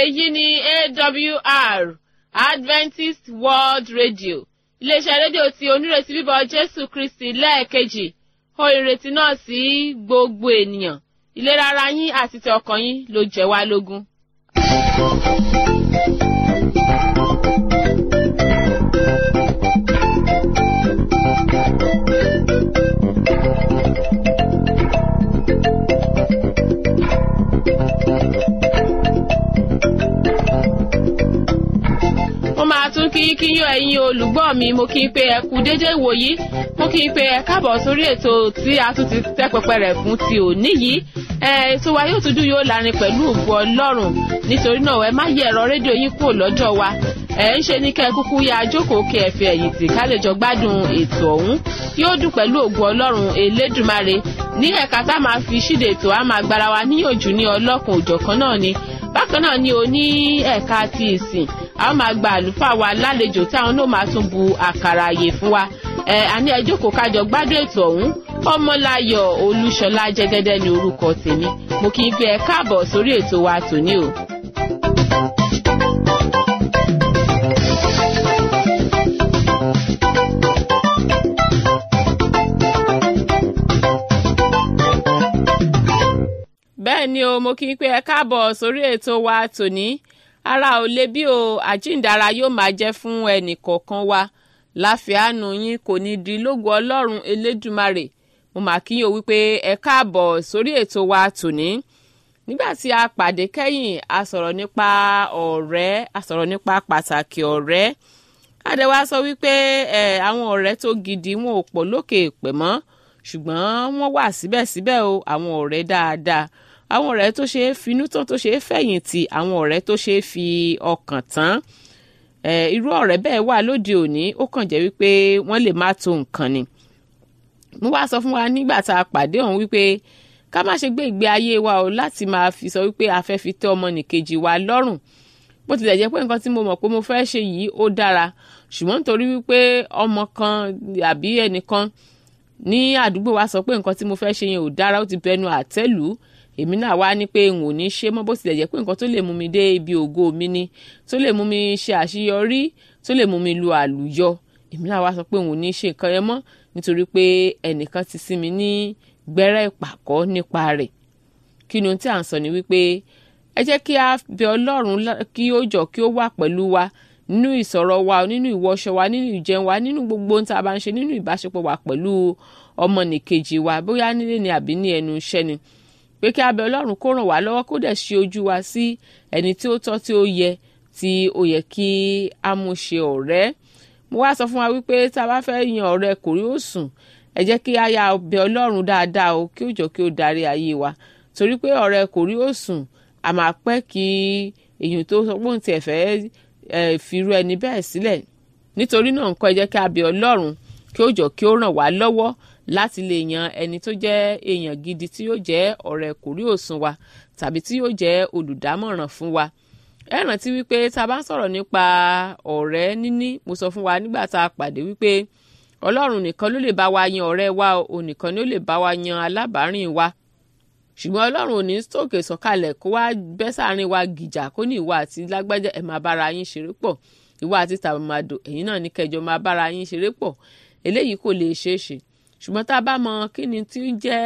èyí ni awr adventist world radio iléeṣẹ́ rédíò tí onírètí bíbọ̀ jésù kristi lẹ́ẹ̀kejì ó ìrètí náà sí gbogbo ènìyàn ìlera ara yín àti ti ọkàn yín ló jẹ́ wá lógún. mo máa tún kí kí yín ẹ̀yin olùgbọ́ mi mo kí n pé ẹ kú dédé ìwòyí mo kí n pé ẹ káàbọ̀ sórí ètò tí a tún ti tẹ́ pẹpẹ rẹ̀ fún ti òní yìí ètò wa yóò tún dùn yóò lárin pẹ̀lú ògbó ọlọ́run nítorí náà ẹ má yẹ ẹ̀rọ rédíò yín kúrò lọ́jọ́ wa ẹ ń ṣe ní kẹ́ ẹ kúkú ya jókòó kí ẹ fi ẹ̀yìn tì ká lè jọ gbádùn ètò ọ̀hún yóò dùn pẹ̀lú ògbó ọlọ́run elédùmarè ní ẹ̀ka tá a máa fi ṣíde ètò a máa gbára wa níyànjú ní ọlọ́kùn òjọ̀kan náà ni bákan náà ni o ní ẹ̀ka ti ìsìn a ó máa gba àlùfáà wa lálejò táwọn náà máa tún bu àkàrà àyè fún wa ẹ àní ẹ jókòó kájọ gbádùn ètò ọ̀hún ọmọláyọ̀ olúṣọlá jẹ́gẹ́dẹ́ ní orúkọ tèmi mo kì í fi ẹ káàbọ̀ sórí ètò wa tòní o. bẹ́ẹ̀ ni o mo kí i pé ẹ káàbọ̀ sórí ètò wa tòní ara ò le bí o àjíǹdara yóò máa jẹ́ fún ẹnì kọ̀ọ̀kan wa láfíàánú yín kò ní di lógo ọlọ́run elédùmarè mo mà kí yín o wípé ẹ káàbọ̀ sórí ètò wa tòní nígbà tí a pàdé kẹ́yìn a sọ̀rọ̀ nípa ọ̀rẹ́ a sọ̀rọ̀ nípa pàtàkì ọ̀rẹ́ adéwà sọ wípé ẹ àwọn ọ̀rẹ́ tó gidi wọn ò pọ̀ lókè pẹ̀ mọ́ ṣùgbọ́n wọ́n wà síbẹ̀síbẹ̀ o àwọn ọ̀rẹ́ dáadáa àwọn ọ̀rẹ́ tó ṣe é finú tán tó ṣe é fẹ̀yìntì àwọn ọ̀rẹ́ tó ṣe é fi ọkàn tán irú ọ̀rẹ́ bẹ́ẹ̀ wà lóde òní ó kàn jẹ́ wípé wọ́n lè má tó nǹkan ni mo wá sọ fún wa nígbà tá a pàdé ọ̀hún wípé ká má ṣe gbé ìgbé ayé wa o láti máa fi sọ wípé a fẹ́ fi tẹ́ ọmọnìkejì wa lọ́rùn bó tilẹ̀ jẹ́ pé nǹkan tí mo mọ̀ pé mo fẹ́ ṣe yìí ó dára ṣùgbọ́n nítorí wípé ọmọ kan àbí ẹnìkan ní àdúgbò wa sọ pé nǹkan tí mo fẹ́ ṣe yẹn ò dára ó ti bẹnu àtẹ́lù èmi náà wá ní pé n ò ní ṣe mọ́ bó tilẹ̀ jẹ́ pé nǹkan tó lè mú mi dé ibi ògo mi ni tó lè mú mi ṣe àṣeyọrí tó lè mú mi lu àlùyọ èmi náà wá sọ pé n ò ní ṣe nǹkan yẹn mọ́ nítorí pé ẹnìkan ti sí mi ní gbẹ́rẹ́ ìpàkọ́ nípa rẹ̀ kí ni ohun tí à ń sọ ni wípé ẹ jẹ́ kí a bẹ ọlọ́run kí ó jọ kí ó wà pẹ̀lú wa nínú ìsọ̀rọ̀ wa nínú ìwọṣọ wa nínú ìjẹun wa nínú gbogbo ohun tí a bá ń ṣe nínú ìbáṣepọ̀ wa pẹ̀lú ọmọnìkejì wa bóyá nílé ni àbí ní ẹnu iṣẹ́ ni pé kí a bẹ ọlọ́run kó ràn wá lọ́wọ́ kó dẹ̀ ṣe ojú wa sí ẹni tí ó tọ́ tí ó yẹ tí ó yẹ kí a mú ṣe ọ̀rẹ́ mo wá sọ fún wa wípé tá a bá fẹ́ yan ọ̀rẹ́ kò rí òsùn ẹ jẹ́ kí a yà bẹ ọlọ́run dáadáa o kí ó jọ kí ó darí ayé wa torí pé ọ̀rẹ́ kò rí òsùn a máa pẹ́ kí èèyàn tó sọ pé òun tiẹ̀ fẹ́ fìrú ẹni bẹ́ẹ̀ sílẹ̀ nítorí náà nǹkan ẹ jẹ́ kí a bẹ ọlọ́run kí ó jọ kí ó ràn wá lọ́wọ́ láti lè yan ẹni tó jẹ́ èèyàn gidi tí yóò jẹ́ ọ̀rẹ́ kò rí òsùn wa tàbí tí yóò jẹ́ olùdámọ̀ràn fún wa ẹ rántí wípé tá a bá ń sọ̀rọ̀ nípa ọ̀rẹ́ níní mo sọ fún wa nígbà tá a pàdé wípé ọlọ́run nìkan ló lè bá wa yan ọ̀rẹ́ wa òun nìkan ló lè bá wa yan alábàárìn wa ṣùgbọ́n ọlọ́run ò ní sókè sọ̀kalẹ̀ kó wá bẹ́ sáàrin wa gìjà kó ní ìwà àti lágbájá ẹ̀ máa bára yín ṣeré pọ̀ ìwà àti tàbàmàdò ẹ̀yin náà ní kẹjọ máa bára yín ṣeré pọ̀ eléyìí kò lè ṣeé ṣe ṣùgbọ́n tá a bá mọ kí ni tí ń jẹ́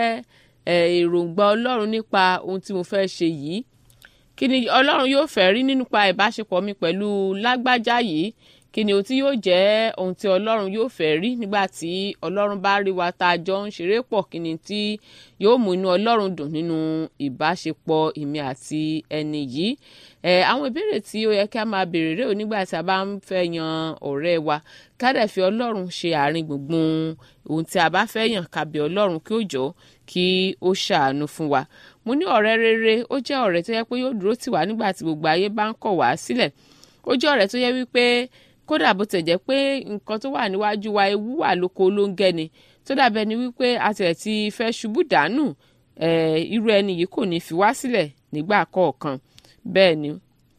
èròǹgbà ọlọ́run nípa ohun tí mo fẹ́ ṣe yìí kí ni ọlọ́run yóò fẹ́ rí nípa ìbáṣepọ̀ mi pẹ̀lú lágbájá yìí kí ni ohun tí yóò jẹ́ ohun tí ọlọ́run yóò fẹ́ rí nígbà tí ọlọ́run bá rí wa tá a jọ ń ṣeré pọ̀ kí ni tí yóò mú inú ọlọ́run dùn nínú ìbáṣepọ̀ èmi àti ẹni yìí ẹ àwọn ìbéèrè tí ó yẹ kí a máa béèrè rèé nígbà tí a bá ń fẹ́ yan ọ̀rẹ́ wa ká dẹ̀ fi ọlọ́run ṣe àárín gbùngbùn ohun tí a bá fẹ́ yàn ká bẹ̀ ọlọ́run kí ó jọ kí ó ṣàánú fún wa mo ní ọ̀rẹ́ rere ó jẹ́ ọ̀rẹ́ tó yẹ pé yóò dúró tì wá nígbà tí gbogbo ayé bá ń kọ̀ wá sílẹ̀ ó jẹ́ ọ̀rẹ́ tó yẹ wípé kódà bó tẹ̀ jẹ́ pé nǹkan tó wà níwájú wa ewu wà lóko ló ń gẹ́ni tó dàbẹ́ ni wípé a tẹ̀ ti fẹ́ ṣubú dànù irú ẹni yìí kò ní fi wá sílẹ̀ nígbà kọ̀ọ̀kan bẹ́ẹ̀ ni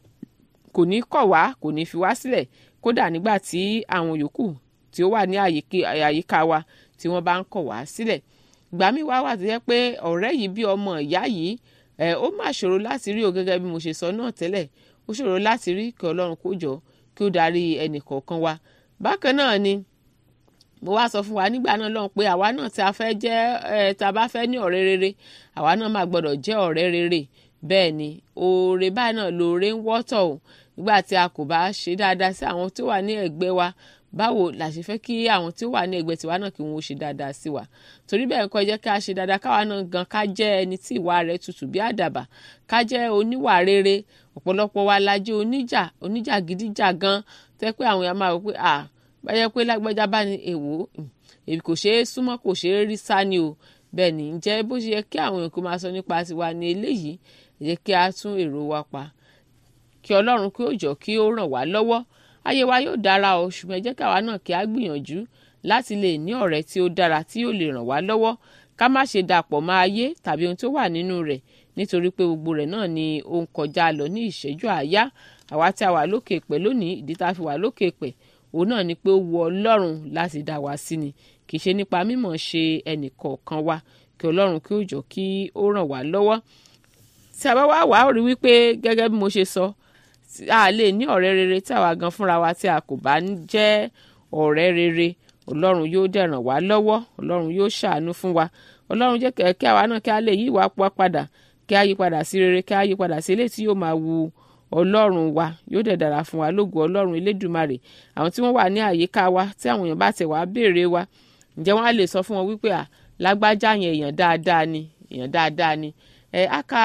kò ní kọ̀ wá kò ní fi wá sílẹ̀ kódà nígbà tí àwọn yòókù tí ó wà ní àyíká wa tí wọ́n bá ń kọ̀ wá sílẹ̀ ìgbà míì wá wà tó yẹ pé ọ̀rẹ́ yìí bí ọmọ ìyá yìí ẹ̀ ó mà ṣòro láti rí o gẹ́gẹ́ bí mo ṣe sọ náà tẹ́lẹ̀ ó ṣòro láti rí kí ọlọ́run kó jọ kí ó darí ẹnì kọ̀ọ̀kan wa bákan náà ni mo wá sọ fún wa nígbà náà lọ́hùn pé àwa náà tí a fẹ́ jẹ́ ẹ tá a bá fẹ́ ní ọ̀rẹ́ rere àwa náà máa gbọ́dọ̀ jẹ́ ọ̀rẹ́ rere bẹ́ẹ̀ ni oore báyìí náà lóore ń wọ́tọ̀ o nígbà tí a kò bá ṣe dáadáa sí àwọn tó wà ní ẹ̀gbẹ́ wa báwo la ṣe fẹ́ kí àwọn tí ó wà ní ẹ̀gbẹ́ tiwa náà kí wọ́n ṣe dáadáa sí wa torí bẹ́ẹ̀ nǹkan jẹ́ ká ṣe dáadáa káwa náà gan ká jẹ́ ẹni tí ìwà rẹ̀ tutù bí àdàbà ká jẹ́ oníwà rere ọ̀pọ̀lọpọ̀ wa la jẹ́ oníjà oníjà gidíjà gan tẹ́ pé àwọn èèyàn máa wò pé à báyẹ̀ pé lágbájá bá ní èwo èyí kò ṣeé súnmọ́ kò ṣeé rí sá ni o bẹ́ẹ̀ ni ǹjẹ́ bó ṣe yẹ kí àwọn èèyàn kó máa sọ nípa tiwa ní eléyìí ẹ jẹ́ kí a tún èrò wa pa kí ọlọ́run kí ó jọ kí ó ràn wá lọ́wọ́ ayé wa yóò dára o ṣùgbọ́n ẹ jẹ́ káwa náà kí a gbìyànjú láti lè ní ọ̀rẹ́ tí ó dára tí yóò lè ràn wá lọ́wọ́ ká má ṣe dàpọ̀ mọ́ ayé tàbí ohun tó wà nínú rẹ̀ nítorí pé gbogbo rẹ̀ náà ni ó ń kọjá lọ ní ìṣẹ́jú àáyá àwa tí a wà lókè pẹ̀ lónìí ìdí tá a fi wà lókè pẹ̀ òun náà ni pé ó wu ọlọ́run láti dá wa sí ni kì í ṣe nípa mímọ̀ ṣe ẹnìkọ̀ọ̀kan wa kí ọlọ́run kí ó jọ kí ó ràn wá lọ́wọ́ tí a bá wá wà ó rí wípé gẹ́gẹ́ bí mo ṣe sọ a lè ní ọ̀rẹ́ rere tí àwa gan fúnra wa tí a kò bá jẹ́ ọ̀rẹ́ rere ọlọ́run yóò dẹ̀ ràn wá lọ́wọ́ ọlọ́run yóò ṣàánú fún wa ọlọ́run jẹ́ kí àwa náà kí a lè yí ìwà wa padà kí a yí padà sí rere kí a yí padà sí eléyìí tí yóò máa wu ọlọ́run wa yóò dẹ̀ dára fún wa lógo ọlọ́run elédùmarè àwọn tí wọ́n wà ní àyíká wa tí àwọn èèyàn bá tẹ̀ wá béèrè wa ǹjẹ́ wọ́n á lè sọ fún wọn wípé à lágbájá yẹn èèyàn dáadáa ni èèyàn dáadáa ni ẹ á ka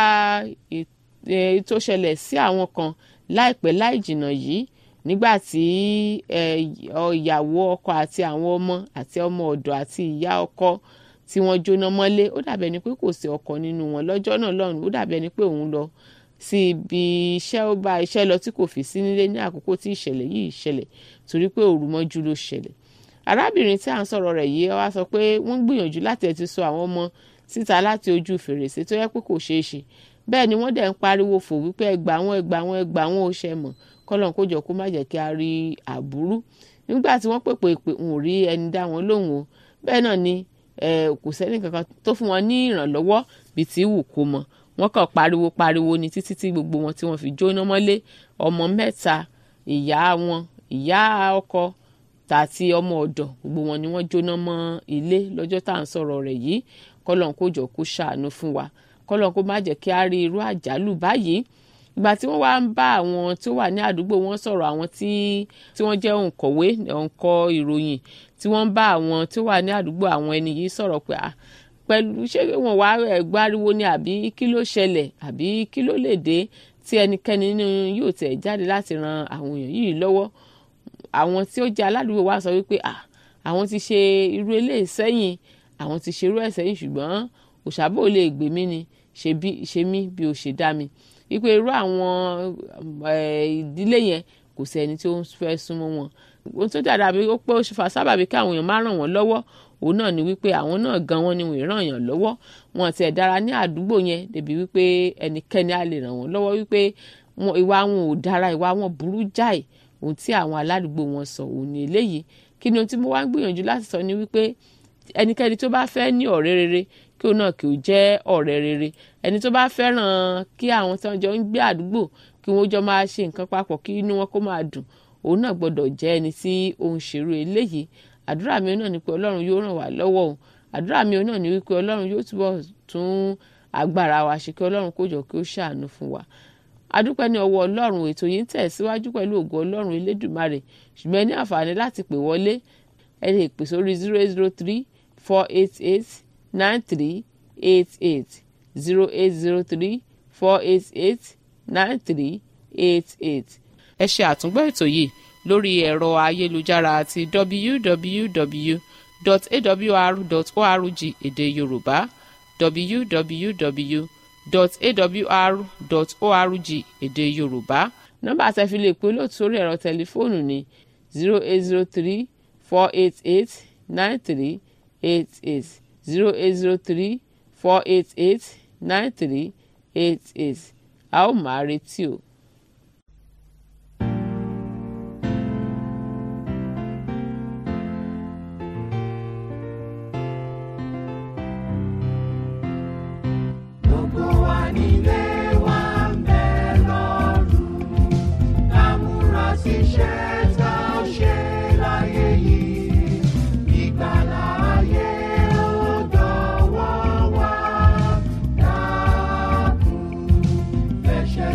tó ṣẹlẹ̀ sí àwọn kan láìpẹ́ láì jìnnà yìí nígbà tí ìyàwó ọkọ àti àwọn ọmọ àti ọmọ ọ̀dọ̀ àti ìyá ọkọ tí wọ́n jóná mọ́lé ó dàbẹ̀ ni pé kò sí ọkọ nínú wọn lọ́jọ́ náà lọ́run ó dàbẹ̀ ni pé òun lọ sí ibi iṣẹ́ ó bá iṣẹ́ lọ tí kò fi sí nílé ní àkókò tí ìṣẹ̀lẹ̀ yìí ṣẹlẹ̀ torí pé òru mọ́jú ló ṣẹlẹ̀ arábìnrin tí à ń sọ̀rọ̀ rẹ̀ yìí wá sọ pé wọ́n gbìyànjú láti ẹ̀ ti sọ àwọn ọmọ síta láti ojú fèrèsé tó yẹ pé kò ṣeé ṣe bẹ́ẹ̀ ni wọ́n dẹ̀ ń pariwo fò wípé ẹgbà wọn ẹgbà wọn ẹgbà wọn ò ṣe mọ̀ kọ́lọ́n kó jọ kó má jẹ́ kí a rí àbúrú nígbà tí wọ́n pèpè pé n ò rí ẹni dá wọn lóhùn o bẹ́ẹ̀ náà ni kò sẹ́ni kankan tó fún wọn ní ìrànlọ́wọ́ bíi tí wù kó mọ wọ́n kàn pariwo pariwo ni títí tí gbogbo wọn tí wọ́n fi jóná mọ́lé ọmọ mẹ́ta ìyá wọn ìyá ọkọ tàti ọmọ ọ̀dọ̀ gbogbo wọn ni wọ́n jóná mọ́ ilé lọ́jọ́ tá à ń sọ̀rọ̀ rẹ̀ yìí kọ́lọ́n kó jọ kó ṣàánú fún wa kọ́lọ́n kó má jẹ́ kí a rí irú àjálù báyìí ìgbà tí wọ́n wá ń bá àwọn tó wà ní àdúgbò wọn sọ̀rọ̀ àwọn tí tí wọ́n jẹ́ òǹkọ̀wé òǹkọ̀ ìròyìn tí wọ́n ń bá àwọn tó wà ní àdúgbò àwọn ẹni yìí sọ̀rọ̀ pé à pẹ̀lú ṣé wọ́n wá gbáriwo ni àbí kí ló ṣẹlẹ̀ àbí kí ló lè dé tí ẹnikẹ́ni nínú yóò tẹ̀ jáde láti ran àwọn èèyàn yìí lọ́wọ́ àwọn tí ó jẹ́ aládùúgbò wa sọ wípé à àwọn ti ṣe irú eléyìí sẹ́yìn àwọn ti ṣe irú ẹ̀ sẹ́yìn ṣùgbọ́n òṣàbò lè gbè mí ni ṣe mí bí o ṣe dá mi wípé irú àwọn ìdílé yẹn kò sí ẹni tí ó fẹ́ súnmọ́ wọn ohun tó dára bí ó pé ó ṣe fà sábàbí kí àwọn èèyàn má ràn wọ́n lọ́wọ́ òun náà ni wípé àwọn náà gan wọn ni wọ́n ràn yàn lọ́wọ́ wọn ti ẹ̀ dára ní àdúgbò yẹn débi wípé ẹnikẹ́ni á lè ràn wọ́n lọ́wọ́ wípé ìwà wọn ò dára ìwà wọn burú jáì ohun tí àwọn aládùúgbò wọn sọ òun ni eléyìí kí ni ohun tí mo wá ń gbìyànjú láti sọ ni wípé ẹnikẹ́ni tó bá fẹ́ ní ọ̀rẹ́ rere kí òun náà kí ó jẹ́ ọ̀rẹ́ rere ẹni tó bá fẹ́ràn kí àwọn tí wọ́n jọ ń gbé àdúgbò kí wọ́n jọ máa ṣe nǹkan papọ̀ kí inú wọn kó máa dùn òun náà gbọ́dọ̀ jẹ́ ẹni tí ó ń ṣerú eléyìí àdúrà mi náà ni pé ọlọ́run yóò ràn wá lọ́wọ́ o àdúrà mi náà ni wípé ọlọ́run yóò túbọ̀ tún agbára wa ṣe kí ọlọ́run kó jọ kí ó ṣàánú fún wa adúpẹ́ ní ọwọ́ ọlọ́run ètò yìí ń tẹ̀síwájú pẹ̀lú ògo ọlọ́run elédùmarè ṣùgbọ́n ẹ ní àǹfààní láti pè wọlé ẹ lè pè sórí zero eight zero three four eight eight nine three eight eight zero eight zero three four eight eight nine three eight eight. ẹ ṣe àtúngbọ́ ètò yìí lórí ẹ̀rọ ayélujára àti www.awr.org èdè yorùbá www.awr.org èdè yorùbá nọ́mbà tẹ́ fi lè pè lóòtú sórí ẹ̀rọ tẹlifóònù ní zero eight zero three four eight eight nine three eight eight zero eight zero three four eight eight nine three eight eight a ó máa retí o. Gbogbo wa nílé wa ń bẹ lọ́rùn.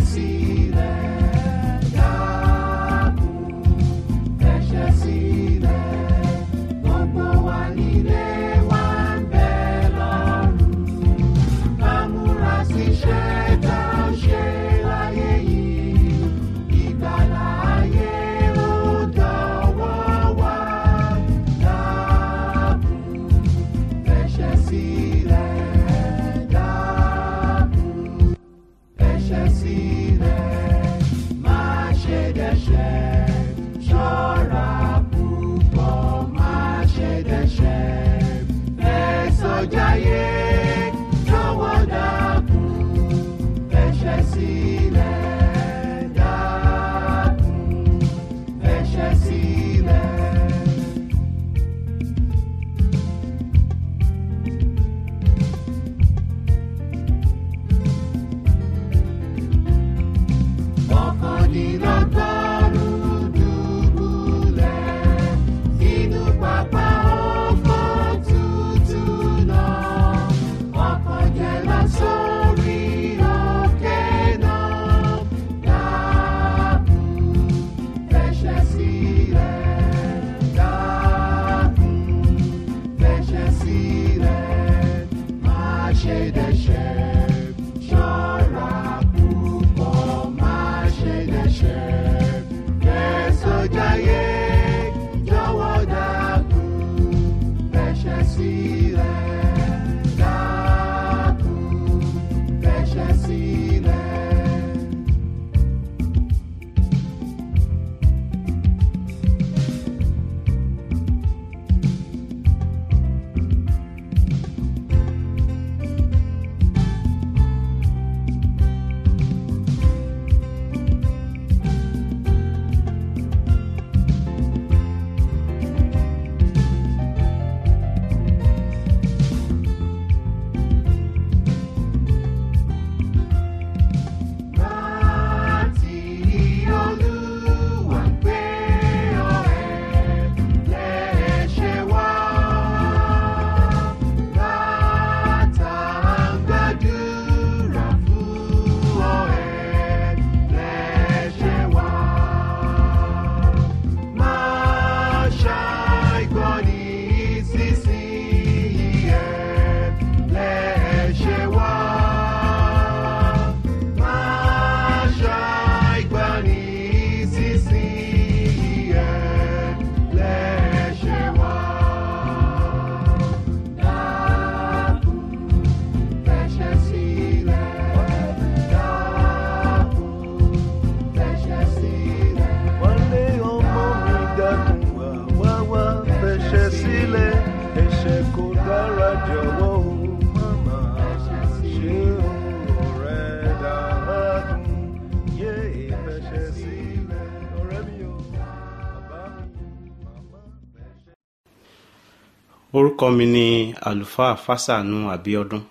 orúkọ mi ni àlùfáà fásánù àbíọdún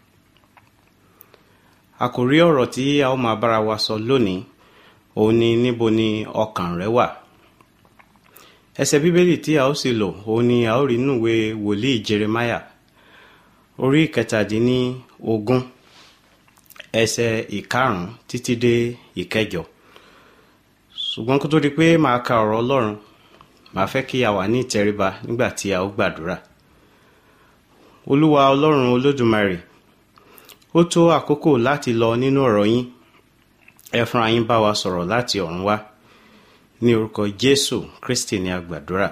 àkòrí ọ̀rọ̀ tí a ó máa bára wa sọ lónìí òun ni níbo ni ọkàn rẹ wà ẹsẹ̀ bíbélì tí a ó sì lò òun ni a ó rí nínú ìwé wòlíì jeremiah orí ìkẹtàdínní ogún ẹsẹ̀ ìkarùn-ún títí dé ìkẹjọ ṣùgbọ́n kó tó di pé màá ka ọ̀rọ̀ ọlọ́run màá fẹ́ kí a wà ní ìtẹríba nígbà tí a ó gbàdúrà olúwa ọlọ́run olódùmarè ó tó àkókò láti lọ nínú ọ̀rọ̀ yín ẹ fúnra yín bá wa sọ̀rọ̀ láti ọ̀run wá ní orúkọ jésù kristi ní a gbàdúrà.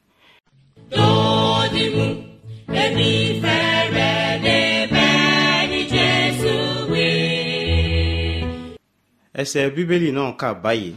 Dòdìmú, èmi fẹ́rẹ̀ débẹ̀ ní Jésù wí. ẹsẹ̀ bíbélì náà kà báyìí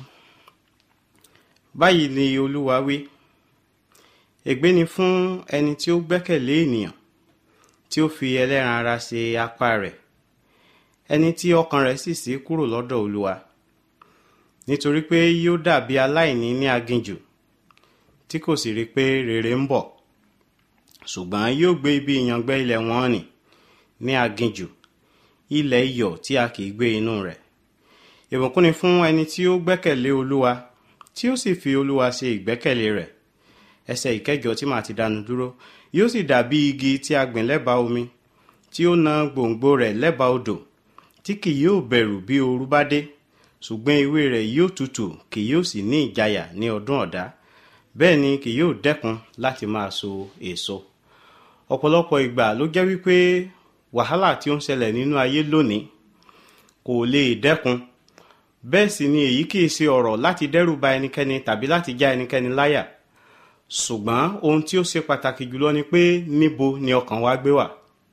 báyìí ni olúwa wí ègbé ni fún ẹni tí ó gbẹ́kẹ̀lé ènìyàn tí ó fi ẹlẹ́ran ara ṣe apá rẹ̀ ẹni tí ọkàn rẹ̀ sì ṣí kúrò lọ́dọ̀ olúwa nítorí pé yóò dàbí aláìní ní aginjù tí kò sì rí pé rere ń bọ̀ ṣùgbọ́n yóò gbé ibi ìyàngbẹ́ ilẹ̀ wọn nì ní aginjù ilẹ̀ iyọ̀ tí a kì í gbé inú rẹ̀ ìbùkún ni fún ẹni tí ó gbẹ́kẹ̀lé olúwa tí ó sì fi olúwa ṣe ìgbẹ́kẹ̀lé rẹ̀ ẹsẹ̀ ìkẹjọ tí màá ti dánu dúró yóò sì dàbí igi tí a gbìn lẹ́bàá omi tí ó na gbòǹgbò rẹ̀ lẹ́bàá odò tí kì yóò bẹ̀rù bí ooru bá dé ṣùgbọ́n ewé rẹ̀ yóò tutù kì yóò sì ní ìjayà ní ọdún ọ̀dá bẹ́ẹ̀ ni kì yóò dẹ́kun láti máa so èso ọ̀pọ̀lọpọ̀ ìgbà ló jẹ́ wípé wàhálà tí ó ń ṣẹlẹ̀ nínú ayé lónìí kò lè dẹ́kun bẹ́ẹ̀ sì ni èyí kìí ṣe ọ̀rọ̀ láti dẹ́rù ba ẹnikẹ́ni tàbí láti já ẹnikẹ́ni láyà ṣùgbọ́n ohun tí ó ṣe pàtàkì jùlọ ni pé níbo ni ọkàn wa gbé wà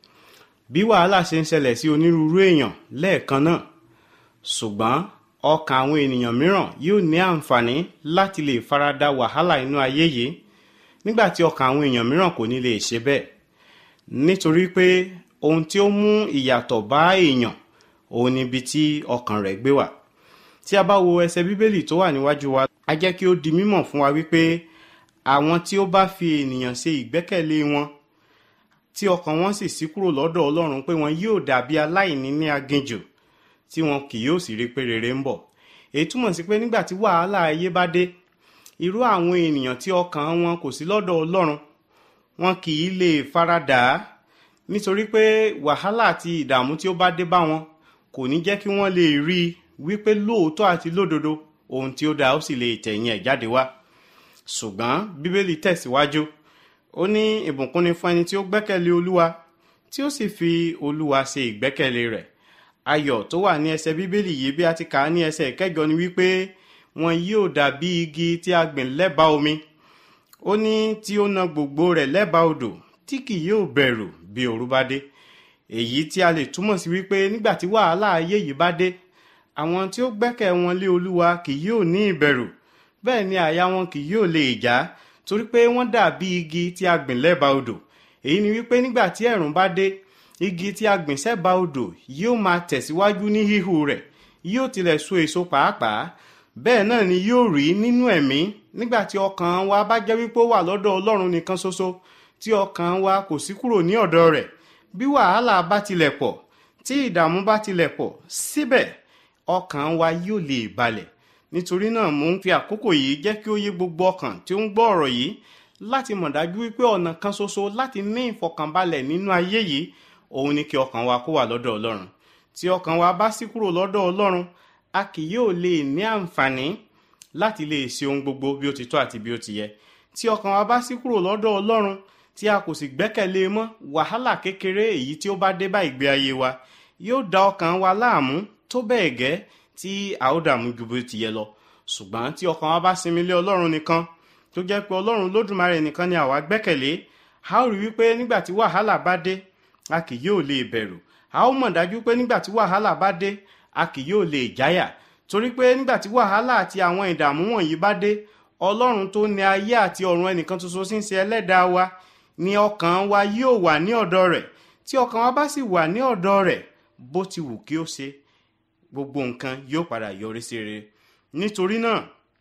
bí wàhálà ṣe ń ṣẹlẹ̀ sí onírúurú èèyàn lẹ́ẹ̀kan náà ṣùgbọ́n ọkàn àwọn ènìyàn mìíràn yóò ní àǹfààní láti lè farada wàhálà inú ayé yìí nígbà tí ọkàn àwọn èèyàn mìíràn kò ní lè ṣe bẹ́ẹ̀ nítorí pé ohun tí ó mú ìyàtọ̀ bá èèyàn òun níbi tí ọkàn rẹ̀ gbé wà tí a bá wo ẹsẹ̀ bíbélì tó wà níwájú wa a jẹ́ kí ó di mímọ̀ fún wa wípé àwọn tí ó bá fi ènìyàn ṣe ìgbẹ́kẹ̀lé wọn tí ọkàn wọn sì ṣí kúrò lọ́dọ̀ ọlọ́run pé wọn yóò dàbí aláìní ní aginjù tí wọn kì yóò sì rí pé rere ń bọ̀ èyí túmọ̀ sí pé nígbà tí wàhálà ayé bá dé irú àwọn ènìyàn tí ọkàn wọn kò sí lọ́dọ̀ ọlọ́run wọn kì í lè faradà á nítorí pé wàhálà àti ìdààmú tí ó bá dé bá wọn kò ní jẹ́ kí wọ́n lè rí i wípé lóòótọ́ àti lódodo ohun tí ó dáa ó sì lè tẹ̀yìn ẹ̀ jáde wá ṣùgbọ́n bíbélì tẹ̀síwájú ó ní ìbùkún ni fún ẹni tí ó gbẹ́kẹ̀lé olúwa tí ó sì fi olúwa ṣe ìgbẹ́kẹ̀lé rẹ̀ ayọ̀ tó wà ní ẹsẹ̀ bíbélì yìí bí a ti kà á ní ẹsẹ̀ ìkẹjọ ni wípé wọn yóò dàbí igi tí a gbìn lẹ́bàá omi ó ní tí ó na gbogbo rẹ̀ lẹ́bàá odò tí kì yóò bẹ̀rù bí òru bá dé èyí tí a lè túmọ̀ sí wípé nígbà tí wàhálà ayé yìí bá dé àwọn tí ó gbẹ́kẹ̀ wọn lé olúwa kì yóò ní ìbẹ̀rù bẹ́ẹ̀ ni àyà wọn kì yóò lè já torí pé wọ́n dàbí igi tí a gbìn lẹ́bàá odò èyí ni wípé nígbà tí ẹ̀rùn bá dé igi tí a gbìn sẹ́bàá odò yóò máa tẹ̀síwájú ní híhù rẹ̀ yóò tilẹ̀ so èso pàápàá bẹ́ẹ̀ náà ni yóò rí nínú ẹ̀mí nígbà tí ọkàn wa bá jẹ́ wípé ó wà lọ́dọ̀ ọlọ́run nìkan ṣoṣo tí ọkàn wa kò sí kúrò ní ọ̀dọ̀ rẹ̀ bí wàhálà bá tilẹ̀ pọ̀ tí ìdààmú bá tilẹ̀ pọ̀ síbẹ̀ ọkàn wa yóò lè balẹ̀ nítorí náà mò ń fi àkókò yìí jẹ́ kí ó yé gbogbo ọkàn tí ó ń gbọ́ ọ̀rọ̀ yìí láti mọ̀ dájú wípé ọ̀nà kan ṣoṣo láti ní ìfọkànbalẹ̀ nínú ayé yìí òun ni kí ọkàn wa kó wà lọ́dọ̀ ọlọ́run tí ọkàn wa bá sí kúrò lọ́dọ̀ ọlọ́run a kì yóò lè ní àǹfààní láti lè ṣe ohun gbogbo bí ó ti tọ́ àti bí ó ti yẹ tí ọkàn wa bá sí kúrò lọ́dọ̀ ọlọ́run tí a kò sì gbẹ́kẹ̀lé mọ́ wàhálà kékeré èyí tí ó bá dé bá ìgbé ayé wa yóò da ọkàn wa láàmú tó bẹ́ẹ̀ gẹ́ tí a ó dààmú ju bó ti yẹ lọ ṣùgbọ́n tí ọkàn wa bá sinmi lé ọlọ́run nìkan tó jẹ́ pé ọlọ́run lódùmarè nìkan ni àwa gbẹ́kẹ̀lé a ó rí wípé nígbà tí wàhálà bá dé a kì yóò lè bẹ̀rù a ó mọ̀ dájú pé nígbà tí wàhálà bá dé a kì yóò lè jáyà torí pé nígbà tí wàhálà àti àwọn ìdààmú wọ̀nyí bá dé ọlọ́run tó ní ayé àti ọ̀run ẹnìkan ṣoṣo sí ń ṣe ẹlẹ́dàá wa ni ọkàn wa yóò wà ní ọ̀dọ̀ rẹ̀ tí ọkàn wa bá sì wà ní ọ̀dọ̀ rẹ̀ bó ti wù kí ó ṣe gbogbo nǹkan yóò padà yọrí sí rere nítorí náà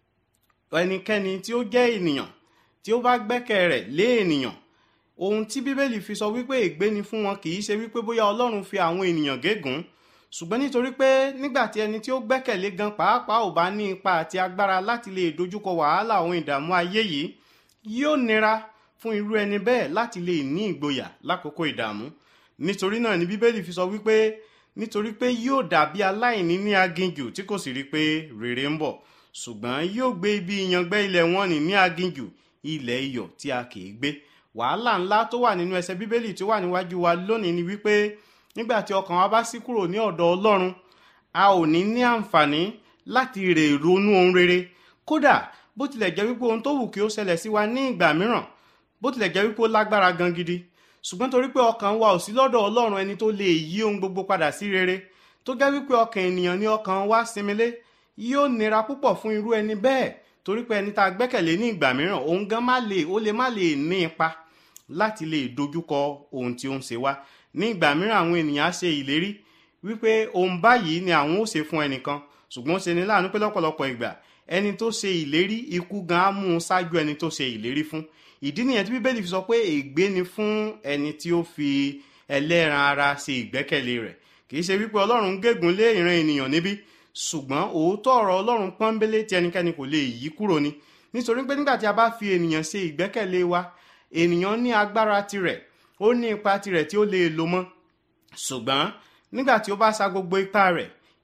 ẹnikẹ́ni tí ó jẹ́ ènìyàn tí ó bá gbẹ́kẹ̀ rẹ̀ lé ènìyàn ohun tí bíbélì fi sọ wípé ègbé ni fún wọn kì í ṣe wípé bóyá ọlọ́run fi àwọn ènìyàn gégùn ṣùgbọ́n nítorí pé nígbà tí ẹni tí ó gbẹ́kẹ̀lé gan pàápàá ò bá ní ipa àti agbára láti lè dojúkọ wàhálà àwọn ìdààmú ayé yìí yóò nira fún irú ẹni bẹ́ẹ̀ láti lè ní ìgboyà lákòókò ìdààmú nítorí náà ni bíbélì fi sọ wípé nítorí pé yóò dàbí aláìní ní aginjù tí kò sì rí pé rere ń bọ̀ ṣùgbọ́n yóò gbé ibi ìyàngbẹ́ ilẹ̀ wọn ní ní aginjù ilẹ̀ iyọ̀ tí a kì í gbé wàhálà ńlá tó wà nínú ẹsẹ̀ bíbélì tó wà níwájú wa lónìí ni wípé nígbà tí ọkàn wa bá ṣí kúrò ní ọ̀dọ̀ ọlọ́run a ò ní ní àǹfààní láti rè ronú ohun rere kódà bó tilẹ̀ jẹ́ wípé ohun tó wù kí ó ṣẹlẹ̀ sí wa ní ìgbà mìíràn bó tilẹ̀ jẹ́ wípé ó lágbára gan gidi ṣùgbọ́n torí pé ọkàn wa ò sí lọ́dọ̀ ọlọ́run ẹni tó lè yí ohun gbogbo padà sí rere tó jẹ́ wípé ọkàn ènìyàn ní ọkàn wa sinmilé yóò nira púpọ̀ fún irú ẹni bẹ́ẹ̀ torí pé ẹni tá a gbẹ́kẹ̀lé ní ìgbà mìíràn òun gan má lè ó lè má lè ní ipa láti lè dojúkọ ohun tí ó ń ṣe wá ní ìgbà mìíràn àwọn ènìyàn á ṣe ìlérí wípé ohun báyìí ni àwọn ó ṣe fún ẹnìkan ṣùgbọ́n ó ṣe ní láàánú pé lọ́pọ̀lọpọ̀ ìgbà ẹni tó ṣe ìlérí ikú gan á mú un ṣáájú ẹni tó ṣe ìlérí fún ìdí nìyẹn tí bíbélì fi sọ pé ègbé ni fún ẹni tí ó fi ẹlẹ́ran ara ṣe ìgbẹ́kẹ̀lé rẹ̀ kì í ṣe wípé ọlọ́run ń gégùn lé ìran ènìyàn níbí ṣùgbọ́n òótọ́ ọ̀rọ̀ ọlọ́run pọ́nbélé tí ẹnikẹ́ni kò lè yí kúrò ni nítorí pé nígbà tí a bá fi ènìyàn ṣe ìgbẹ́kẹ̀lé wa ènìyàn ní agbára tirẹ̀ ó ní ipa tirẹ̀ tí ó lè lò mọ́ ṣùgbọ́n nígbà tí ó bá sa gbogbo ipá rẹ̀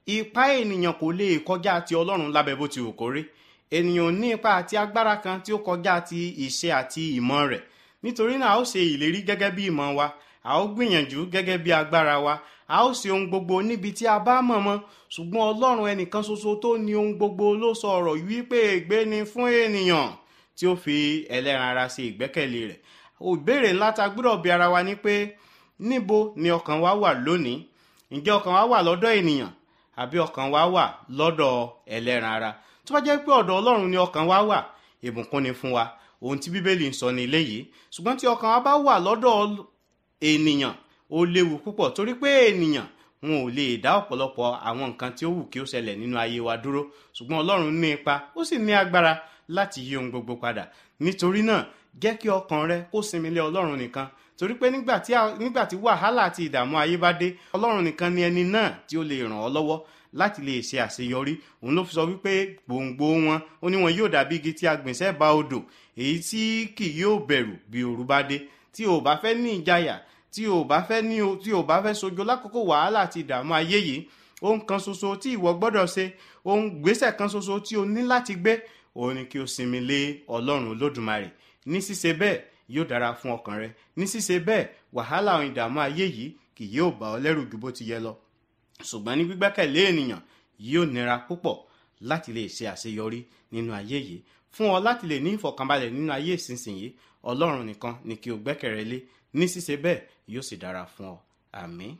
ipá ènìyàn kò lè kọjá ti ọlọ́run lábẹ́ bó ti wù kó rí ènìyàn ò ní ipá àti agbára kan tí ó kọjá ti ìṣe àti ìmọ̀ rẹ̀ nítorí náà a ó ṣe ìlérí gẹ́gẹ́ bí ìmọ̀ wa a ó gbìyànjú gẹ́gẹ́ bí agbára wa a ó ṣe ohun gbogbo níbi tí a bá mọ̀ mọ́ ṣùgbọ́n ọlọ́run ẹnìkan ṣoṣo tó ní ohun gbogbo ló sọ ọ̀rọ̀ yìí wípé ègbé ni fún ènìyàn tí ó fi ẹlẹ́ran ara ṣe ìgbẹ́kẹ̀lé rẹ̀ ìbéèrè ńlá ta gbọ́dọ̀ bi ara wa ni pé níbo ni ọkàn wa wà lónìí ǹjẹ́ ọkàn wa wà lọ́dọ̀ ènìyàn àbí ọkàn wa wà lọ́dọ̀ ẹlẹ́ran ara tó bá jẹ́ pé ọ̀dọ̀ ọlọ́run ni ọkàn wa wà ìbùkún ni fún wa ohun tí bíbélì ń sọ ní ilé yìí ṣùgbọ́n tí ọkàn wa bá wà lọ́dọ̀ ènìyàn ó léwu púpọ̀ torí pé ènìyàn wọn ò lè dá ọ̀pọ̀lọpọ̀ àwọn nǹkan tí ó wù kí ó ṣẹlẹ̀ nínú ayé wa dúró ṣùgbọ́n ọlọ́run ní ipa ó sì ní agbára láti yí ohun gbogbo padà nítorí náà jẹ́ kí ọkàn rẹ kó sinmi lé ọlọ́run nìkan torí pé nígbà tí nígbà tí wàhálà àti ìdààmú ayé bá dé ọlọ́run nìkan ni ẹni náà tí ó lè ràn ọ́ lọ́wọ́ láti lè ṣe àṣeyọrí òun ló fi sọ wípé gbòǹgbò wọn ó ní wọn yóò dàbí igi tí a gbìn sẹ́bàá odò èyí tí kì yóò bẹ̀rù bí òru bá dé tí o bá fẹ́ ní ìjayà tí o bá fẹ́ ní tí o bá fẹ́ sojo lákòókò wàhálà àti ìdààmú ayé yìí ohun kan ṣoṣo tí ìwọ gbọ́dọ̀ ṣe ohun gbésẹ̀ kan ṣoṣo tí o ní láti gbé òun ni kí o sinmi lé ọlọ́run olódùmarè ní ṣíṣe bẹ́ẹ̀ yóò dára fún ọkàn rẹ ní ṣíṣe bẹ́ẹ̀ wàhálà àwọn ìdààmú ayé yìí kì yóò bá ọ lẹ́rù ju bó ti yẹ lọ ṣùgbọ́n ní gbígbẹ́kẹ̀lé ènìyàn yóò nira púpọ̀ láti lè ṣe àṣeyọrí nínú ayé yìí fún ọ láti lè ní ìfọ̀kànbalẹ̀ nínú ayé ìsinsìnyí ọlọ́run nìkan ni kí o gbẹ́kẹ̀rẹ́ lé ní ṣíṣe bẹ́ẹ̀ yóò sì dára fún ọ àmín.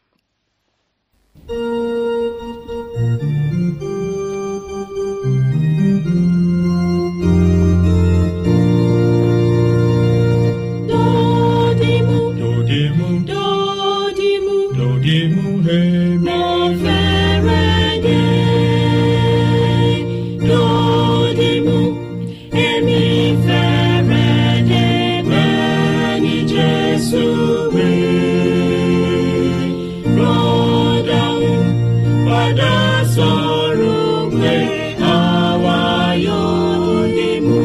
Dodimu, Dodimu, dodimu, dodimu, hemi. mo fẹ́rẹ̀ dé. Dodimu, èmi fẹ́rẹ̀ dé bẹ́ẹ̀ ni Jésù wí. Rọ́dàún padà sọ̀rọ̀ pé àwa yóò dìmú.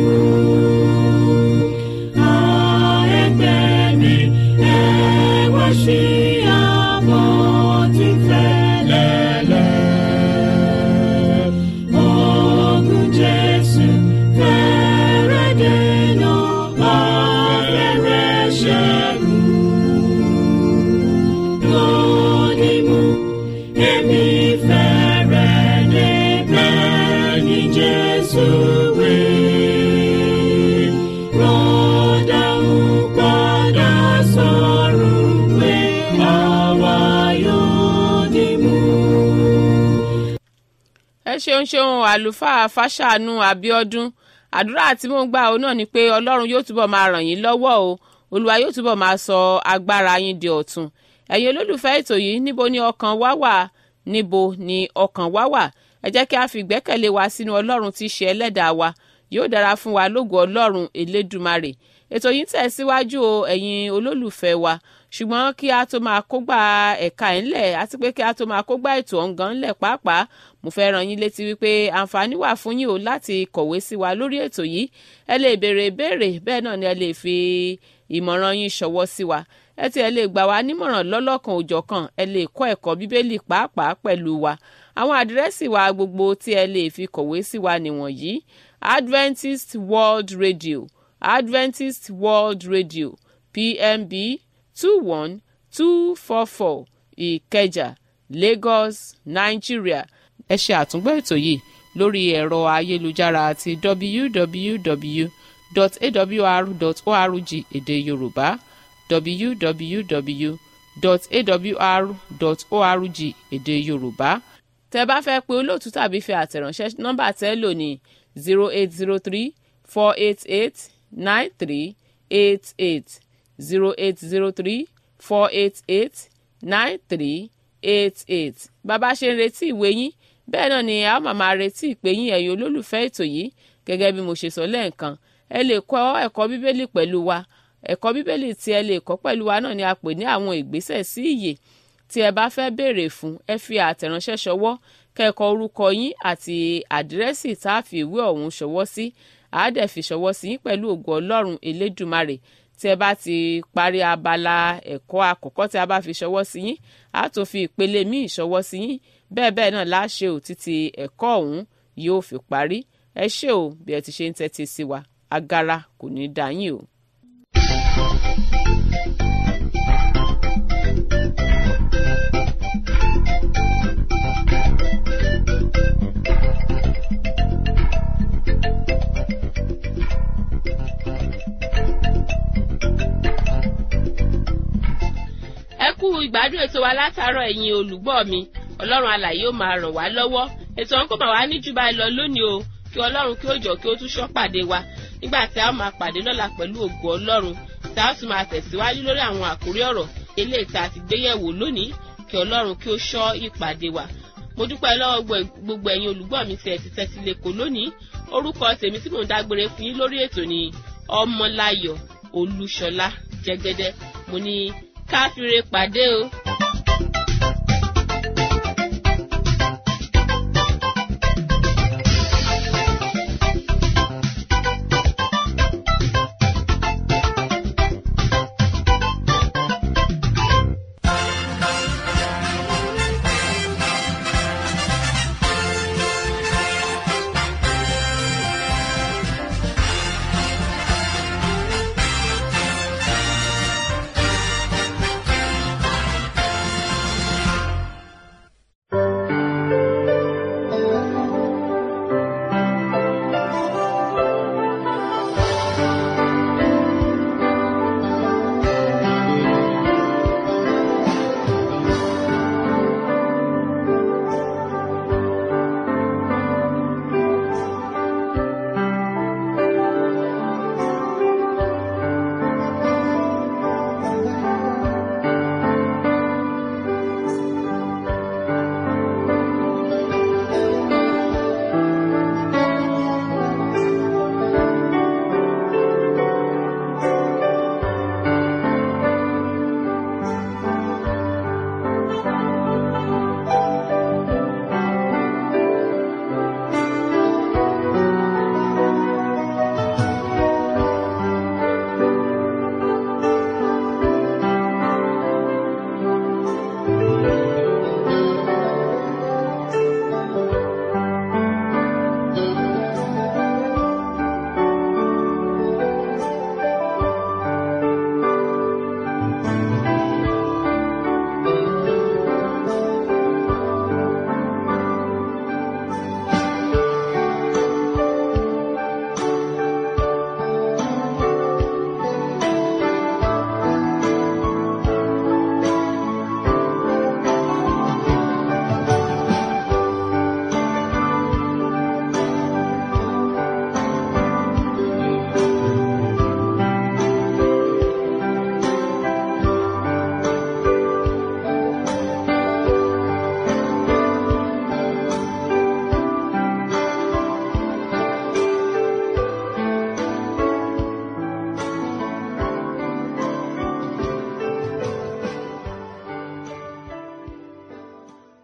Jesus will rọ́dà ń padà sọ̀rọ̀ pé àwa yóò dì mú. ẹ ṣeun ṣeun àlùfáà fàṣàánú àbíọdún àdúrà tí mò ń gbà ó náà ni pé ọlọ́run yóò túbọ̀ máa ràn yín lọ́wọ́ o olúwa yóò túbọ̀ máa sọ agbára yín di ọ̀tun ẹ̀yin olólùfẹ́ ètò yìí níbo ni ọkàn wá wà níbo ni ọkàn wá wà ẹ jẹ́ kí a fi ìgbẹ́kẹ̀lé wa sínú ọlọ́run tí í ṣe ẹlẹ́dàá wa yóò dára fún wa lógo ọlọ́run elédùmarè ètò yìí ń tẹ̀síwájú o ẹ̀yin olólùfẹ́ wa ṣùgbọ́n kí a tó máa kógbá ẹ̀ka ẹ̀ ńlẹ̀ àti pé kí a tó máa kógbá ètò ọ̀ngàn ńlẹ̀ pàápàá mo fẹ́ ràn yín létí wípé àǹfààní wà fún yín o láti kọ̀wé sí wa lórí ètò yìí ẹ lè béèrè ìbéèrè bẹ́ẹ̀ náà ni ẹ lè fi ìmọ̀ràn yín ṣọwọ́ sí wa ẹ tí ẹ lè gbà wá nímọ̀ràn lọ́lọ́kan òjọ̀kan ẹ lè kọ́ ẹ̀kọ́ bíbélì pàápàá pẹ̀lú wa àwọn àdírẹ́sì wa gbogbo tí ẹ lè fi kọ̀wé sí wa nìwọ̀nyí Adventist World Radio Adventist World Radio PMB two one two four four Ìkẹjà Lagos Nigeria ẹ ṣe àtúngbọ́ ètò yìí lórí ẹ̀rọ ayélujára àti www.awr.org èdè Yorùbá www.awr.org èdè Yorùbá tẹ́ bá fẹ́ pe olóòtú tàbí fẹ́ àtẹ̀ránṣẹ́ nọ́mbà tẹ́ lò ní zero eight zero three four eight eight nine three eight eight zero eight zero three four eight eight nine three eight eight bàbá ṣe ń retí ìwé yín bẹ́ẹ̀ náà ni a máa máa retí ìpè yín ẹ̀yin olólùfẹ́ ètò yìí gẹ́gẹ́ bí mo ṣe sọ lẹ́ẹ̀kan ẹ lè kọ́ ẹ̀kọ́ bíbélì pẹ̀lú wa ẹ̀kọ́ bíbélì tí ẹ lè kọ́ pẹ̀lú wa náà ni a pè ní àwọn ìgbésẹ̀ sí ìyè tí ẹ bá fẹ́ béèrè fún ẹ fi àtẹ̀ránṣẹ́ ṣọwọ́ kẹ́kọ̀ọ́ orúkọ yín àti àdírẹ́sì tá a fi ìwé ọ̀hún ṣọwọ́ sí àádẹ́ fi ṣọwọ́ sí yín pẹ̀lú ògo ọlọ́run elédùmarè tí ẹ bá ti parí abala ẹ̀kọ́ àkọ́kọ́ tí a bá fi ṣọwọ́ sí yín a tún fi ìpele míì ṣọwọ́ sí yín bẹ́ẹ̀ bẹ́ẹ̀ náà láṣẹ ò títí ẹ̀kọ́ ọ̀hún yóò fi parí ẹ ṣé o bí ẹ ti ṣe ń tẹ́tí sí wa agara kò ní í dá yín o. ẹ kú ìgbádùn ètò wa látàárọ̀ ẹ̀yin olùgbọ́ mi ọlọ́run alàyè ó máa ràn wá lọ́wọ́ ètò ọ̀hún kò máa wá ní jù báyìí lọ lónìí o kí ọlọ́run kí ó jọ kí ó tún ṣọ́ pàdé wa nígbà tí a ó máa pàdé lọ́la pẹ̀lú ògo ọlọ́run tí a ó sì máa tẹ̀síwájú lórí àwọn àkórí ọ̀rọ̀ eléyìí tá a ti gbéyẹ̀wò lónìí kí ọlọ́run kí ó ṣọ́ ìpàdé wa mo dúpẹ́ lọ́wọ́ gbogbo ẹ̀yin olùgbọ́ mi tí ẹ ti tẹ́tí lẹ́kọ̀ọ́ lónìí orúkọ tèmi tí mò ń dágbére fún yín lórí ètò ni ọmọláyọ̀ olúṣọlá jẹ́gẹ́dẹ́ mo ní káfíńre pàdé o.